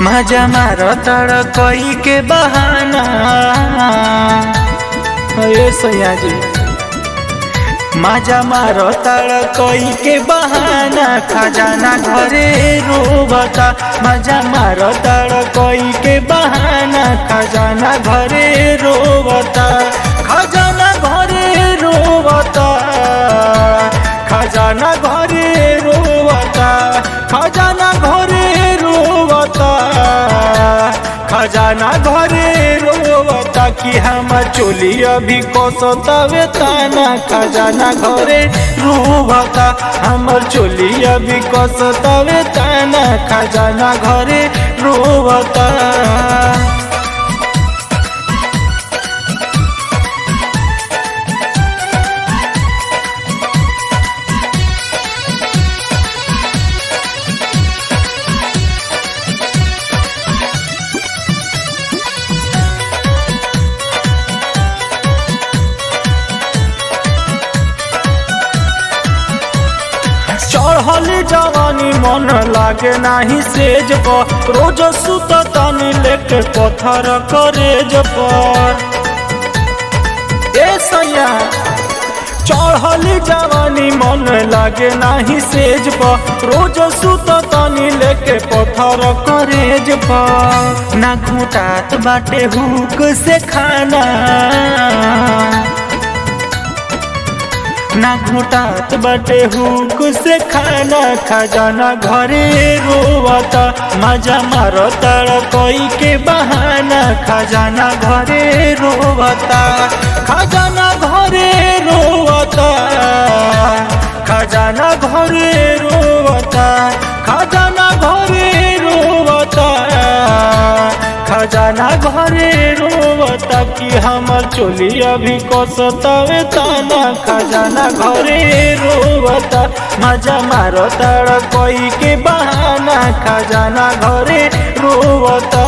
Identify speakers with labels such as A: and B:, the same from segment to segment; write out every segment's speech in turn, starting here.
A: मजा मारो तड़ कोई के बहाना ए सैया जी मजा मारो तड़ कोई के बहाना खजाना घरे रोबता मजा मारो तड़ कोई के बहाना खजाना घरे रोबता खजाना घरे रोबता खजाना घरे रोबता खजाना घरे रोबता खजाना घरे रोबता कि हम चोली अभी कसतावे ताना खजाना घरे रोबता हमर चोली अभी कसतावे ताना खजाना घरे रोबता चढ़ल जवानी मन लागे नाही सेज पर रोज सुत तनी लेके पत्थर करेज पर ए सैया चढ़ल जवानी मन लागे नाही सेज पर रोज सुत तनी लेके पत्थर करेज पर ना घुटात बाटे हुक से खाना ना घुटात बटे हुक से खाना खजाना घरे रोवता मजा मारो तड़ कोई के बहाना खजाना घरे रोवता खजाना घरे रोवता खजाना घरे रोवता खजाना घरे रोवता खजाना घरे रोवता कि हमर चोली अभी कसतावे ताना खजाना घरे रोवता मजा मारो तड़ कोई के बहाना खजाना घरे रोवता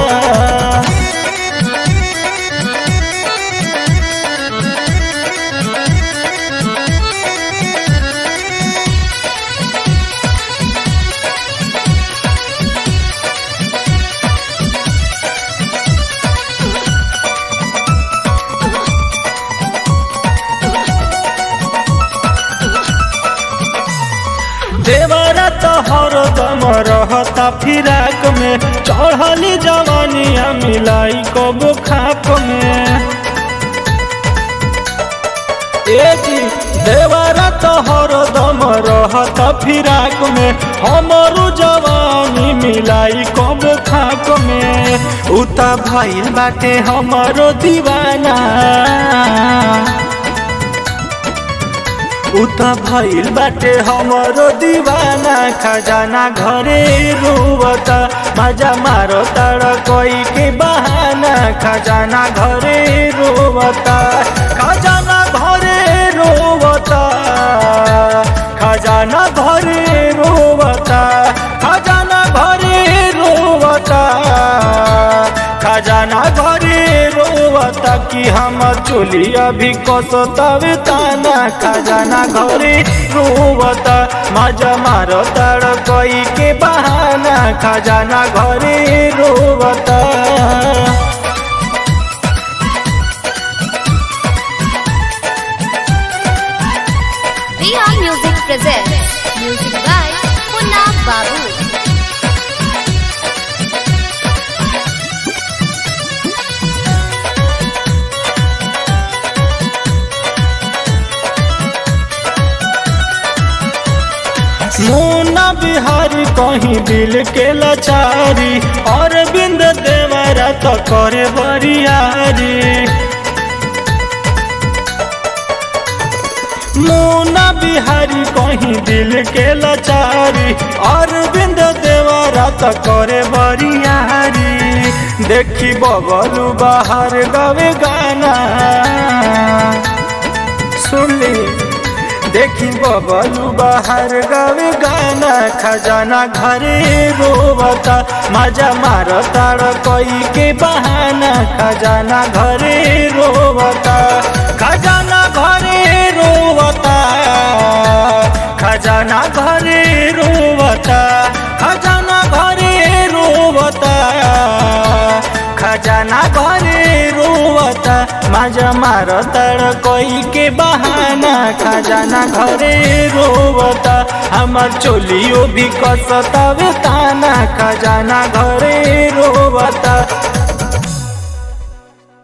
A: देवरा तो हरदम रहता फिराक में चढ़ली जवानिया मिलाई कबो खाप में ए जी देवरा तो हरदम रहता फिराक में हमरो जवानी मिलाई कबो खाप में उता भइल बाटे हमरो दीवाना उता भइल बाटे हमरो दीवाना खजाना घरे रोवता मजा मारो तड़ कोई के बहाना खजाना घरे रोवता खजाना घरे रोवता खजाना घरे रोवता खजाना घरे रोवता खजाना घरे रोवता कि हमर चोली अभी कसतावे ताना खजाना घरे रोवता मजा मारो तड़ कोई के बहाना खजाना घरे रोवता
B: Riha Music presents music by Punna Babu.
A: मुन्ना बिहारी कहीं दिल के लाचारी और बिंद देवरा तो करे बरियारी मुन्ना बिहारी कहीं दिल के लाचारी और बिंद देवरा तो करे बरियारी देखी बबलू बाहर गवे गाना सुन ली देखी बबलू बाहर गावे गाना खजाना घरे रोवता मजा मारो ताड़ कोई के बहाना खजाना घरे रोवता खजाना घरे रोवता खजाना घरे रोवता खजाना घरे रोवता खजाना घरे रोवता माझा मार तड़ कोई के बहाना खजाना घरे रोवता हमार चोलियो भी कसतावे ताना खजाना घरे रोवता